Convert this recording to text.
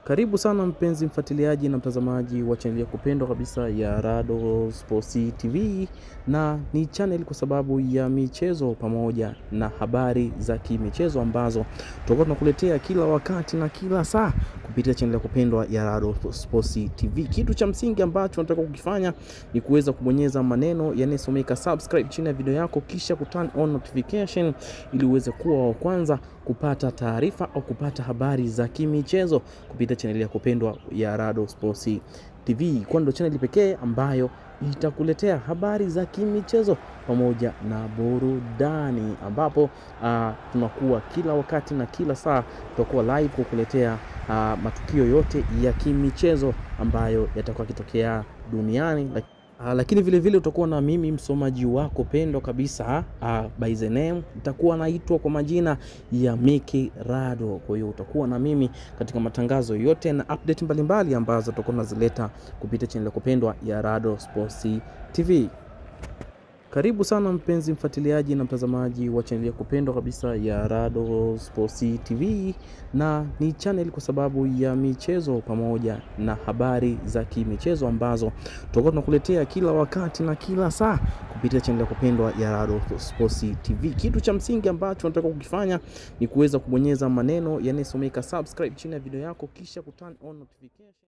Karibu sana mpenzi mfuatiliaji na mtazamaji wa chaneli ya kupendwa kabisa ya Rado Sports TV, na ni channel kwa sababu ya michezo pamoja na habari za kimichezo ambazo tutakuwa tunakuletea kila wakati na kila saa kupitia chaneli ya kupendwa ya Rado Sports TV. Kitu cha msingi ambacho nataka kukifanya ni kuweza kubonyeza maneno yanayosomeka subscribe chini ya video yako, kisha kuturn on notification ili uweze kuwa wa kwanza kupata taarifa au kupata habari za kimichezo kupitia chaneli ya kupendwa ya Rado Sports TV, kwani ndio chaneli pekee ambayo itakuletea habari za kimichezo pamoja na burudani, ambapo uh, tunakuwa kila wakati na kila saa tutakuwa live kukuletea uh, matukio yote ya kimichezo ambayo yatakuwa yakitokea duniani. Uh, lakini vile vile utakuwa na mimi msomaji wako pendwa kabisa uh, by the name itakuwa naitwa kwa majina ya Miki Rado. Kwa hiyo utakuwa na mimi katika matangazo yote na update mbalimbali ambazo tutakuwa tunazileta kupitia channel ya kupendwa ya Rado Sports TV. Karibu sana mpenzi mfuatiliaji na mtazamaji wa chaneli ya kupendwa kabisa ya Rado Sports TV, na ni channel kwa sababu ya michezo pamoja na habari za kimichezo ambazo tutakuwa tunakuletea kila wakati na kila saa kupitia chaneli ya kupendwa ya Rado Sports TV. Kitu cha msingi ambacho nataka kukifanya ni kuweza kubonyeza maneno yanayosomeka subscribe chini ya video yako, kisha kuturn on notification